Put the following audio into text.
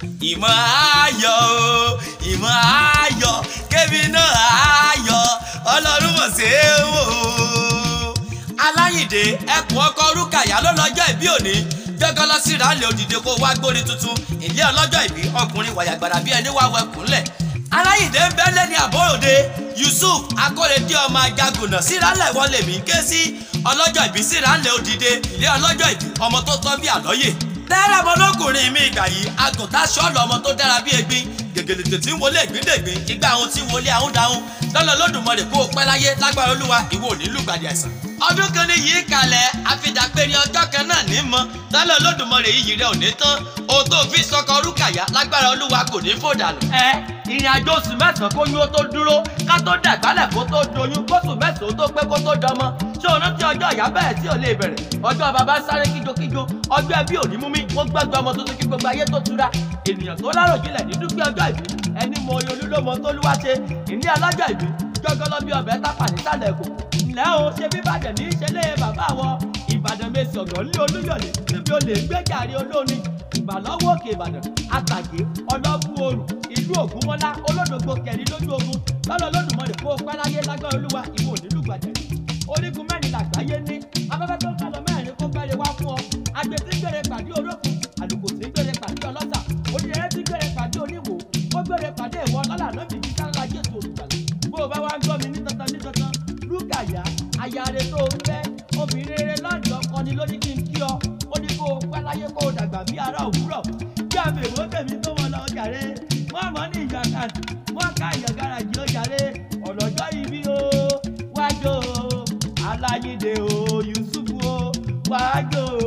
ìmọ̀ ayọ̀ o ìmọ̀ ayọ̀ kébì náà ayọ̀ ọlọ́run mọ̀ sí wò ó. aláyìndé ẹkùn ọkọ rúkàyà ló lọ́jọ́ ìbí òní jẹ́gọ́ lọ sí ìrànlẹ̀ òdìdé kó wá gbórí tuntun ilé ọlọ́jọ́ ìbí ọkùnrin wàyàgbàrà bí ẹni wá wẹkùnlẹ̀ aláyìndé ń bẹ́lẹ̀ ní àbọ̀ròde yusuf akórèdé ọmọ ajagunà sírálẹ̀ wọlé mi ké sí ọlọ́jọ́ ìbí sírálẹ̀ òdìdé ilé ọlọ́jọ́ ìbí ọmọ tó tọ́ bí àlọ́yè tẹ́lẹ̀ ọmọlókùnrin mi ìgbà yìí àgùntàn ṣọ́ọ̀lù ọmọ tó dára bí egbin gègèlè tètè ń wọlé ìgbíndègbín ìgbà àwọn tí ń wọlé àwọn dáhùn lọ́lọ́ lódùmarè kó o pẹ́ láyé lágbára olúwa ìwọ ò ní lùgbàdì àìsàn. ọdún kan ní yìí kalẹ̀ àfidàpẹ́rẹ́ ọjọ́ kan náà ní mọ́ lọ́lọ́ lódùmarè yìí rẹ̀ ò ní tán ohun tó fi sọkọ rúkàyà lágbára olúwa kò ní fò dànù. ẹ ìrìn àjò oṣù mẹ́sàn-án kó yún ó tó dúró ká tó dàgbálẹ̀ kó tó doyún kóṣù mẹ́sàn-án ó tó pé kó tó dọmọ ṣé o rántí ọjọ́ ìyá bẹ́ẹ̀ tí ò lè bẹ̀rẹ̀ ọjọ́ bàbá sáré kíjokíjo ọjọ́ ẹbí ò ní mú mi wọ́n gbẹ́gbẹ́ ọmọ tuntun kí gbogbo ayé tó tura ènìyàn tó láròjinlẹ̀ ní dúpẹ́ ọjọ́ ìbí ẹni mọ oyè olúlọ́mọ tó lúwa ṣe ìní alájọ ìbí jọgọlọ bí ọbẹ̀ tápà nísàlẹ̀ èkó ǹlẹ́ o ṣe bí ìbàdàn ní ìṣẹ̀lẹ̀ bàbá wọ ìbàdàn mèsì ọ̀gàn ní olúyọ̀lé níbi olè gbẹ́jàre olórin ìbàlọ́wọ́ òkè ìbàdàn àtàgé ọlọ́bù oòrùn ìlú ògúnmọ́lá olódògbò kẹrin lójú ogun lọ́lọ́ lódùmọ̀lẹ̀ kó o pẹ́ láyé lágbára olúwa ìwọ onílùgbàjẹ́ orígun mẹ́rin làgbáyé ní afẹ́fẹ́ tó ń kálọ mẹ́rin kó fẹ́rẹ̀ wá fún ọ àgbẹ̀ tí ń gbèrè pàdé orókùn àlùkò tí ń gbèrè pàdé ọlọ́sà onírẹ́rẹ́ tí ń gbèrè pàdé oníwò ó gbèrè pàdé ìwọ lọ́là lóbi ní sáńlá jésù olùgbàlà bó o bá wá ń gbọ́ mi ní tantan ní tantan lúgàyà ayáre tó o fẹ́ obìnrin rere lọ́dọ̀ ọkọ ni ló ní kí n kí ọ ó ní kó o pẹ́ láyé kó o dàgbà bí ara òwúrọ̀ bí àbẹ̀wò tèmi tó wọn lọ jàre wọ́n mọ̀ ní ìyá kan wọ́n ká ìyá gáràjì ó jàre ọ̀lọ́jọ́ ibi o wájú o aláyídé o yusuf o wájú o